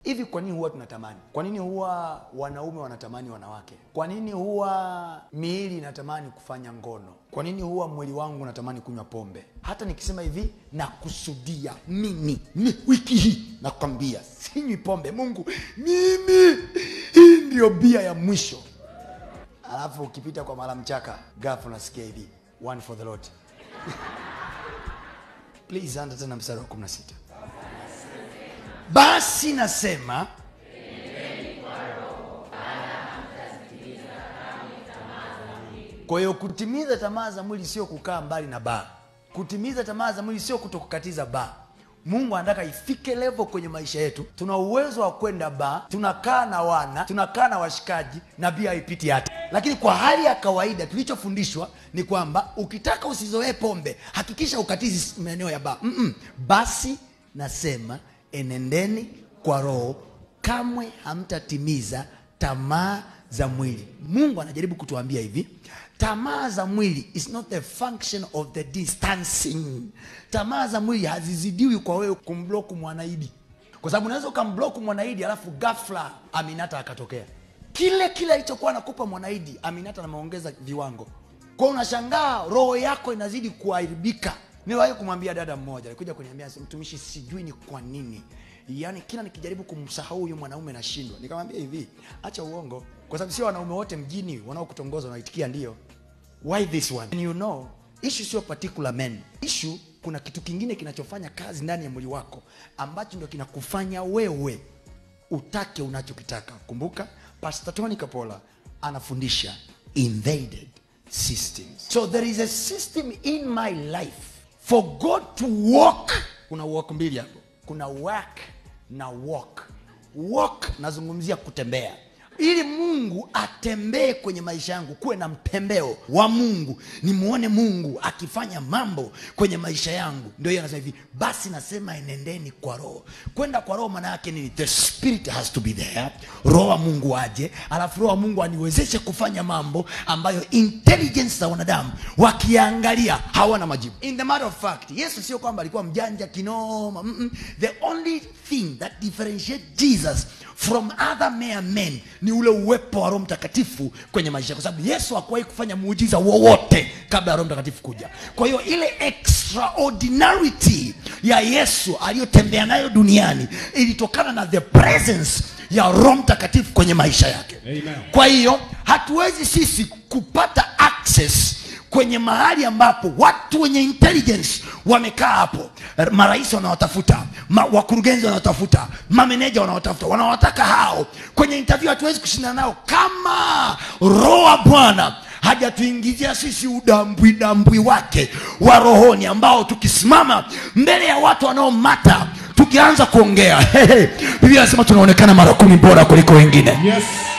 hivi kwa nini huwa tunatamani kwa nini huwa wanaume wanatamani wanawake kwa nini huwa miili inatamani kufanya ngono kwa nini huwa mwili wangu unatamani kunywa pombe hata nikisema hivi nakusudia mimi mi, wiki hii nakwambia sinywi pombe mungu mimi hii ndio bia ya mwisho alafu ukipita kwa mara mchaka gafu unasikia hivi one for the lord please anda tena mstari wa 16 basi nasema kwa hiyo kutimiza tamaa za mwili sio kukaa mbali na baa kutimiza tamaa za mwili sio kutokukatiza baa mungu anataka ifike levo kwenye maisha yetu tuna uwezo wa kwenda baa tunakaa na wana tunakaa na washikaji na bia haipiti hata lakini kwa hali ya kawaida tulichofundishwa ni kwamba ukitaka usizoee pombe hakikisha ukatizi maeneo ya baa Mm-mm. basi nasema enendeni kwa roho kamwe hamtatimiza tamaa za mwili mungu anajaribu kutuambia hivi tamaa za mwili is not the function of the distancing tamaa za mwili hazizidiwi kwa wewe kumbloku mwanaidi kwa sababu unaweza ukambloku mwanaidi alafu gafla aminata akatokea kile kile alichokuwa anakupa mwanaidi aminata anameongeza viwango kwao unashangaa roho yako inazidi kuharibika niwahi kumwambia dada mmoja alikuja kuniambia mtumishi sijui ni kwa nini yaani kila nikijaribu kumsahau huyu mwanaume nashindwa nikamwambia hivi acha uongo kwa sababu sio wanaume wote mjini wanaokutongoza wanaitikia ndio why this one And you know issue sio particular men issue kuna kitu kingine kinachofanya kazi ndani ya mwili wako ambacho ndio kinakufanya wewe utake unachokitaka kumbuka pastor tony kapola anafundisha invaded systems so there is a system in my life for god to walk kuna walk mbili hapo kuna work na walk walk nazungumzia kutembea ili mungu atembee kwenye maisha yangu kuwe na mtembeo wa mungu nimuone mungu akifanya mambo kwenye maisha yangu ndio hiyo anasema hivi basi nasema enendeni kwa roho kwenda kwa roho maana yake nini the spirit has to be there roho wa mungu aje alafu roho wa mungu aniwezeshe kufanya mambo ambayo intelligence za wanadamu wakiangalia hawana majibu in the matter of fact yesu sio kwamba alikuwa mjanja kinoma Mm-mm. the only thing that differentiate jesus from other mere men ni ule uwepo wa roho mtakatifu kwenye maisha kwa sababu yesu hakuwahi kufanya muujiza wowote kabla ya roho mtakatifu kuja kwa hiyo ile extraordinarity ya yesu aliyotembea nayo duniani ilitokana na the presence ya roho mtakatifu kwenye maisha yake Amen. kwa hiyo hatuwezi sisi kupata access kwenye mahali ambapo watu wenye intelligence wamekaa hapo marais wanawatafuta ma, wakurugenzi wanawatafuta mameneja wanawatafuta wanawataka hao kwenye interview hatuwezi kushindana nao kama roho wa bwana hajatuingizia sisi udambwi dambwi wake wa rohoni ambao tukisimama mbele ya watu wanaomata tukianza kuongea biblia anasema tunaonekana mara kumi bora kuliko wengine Yes.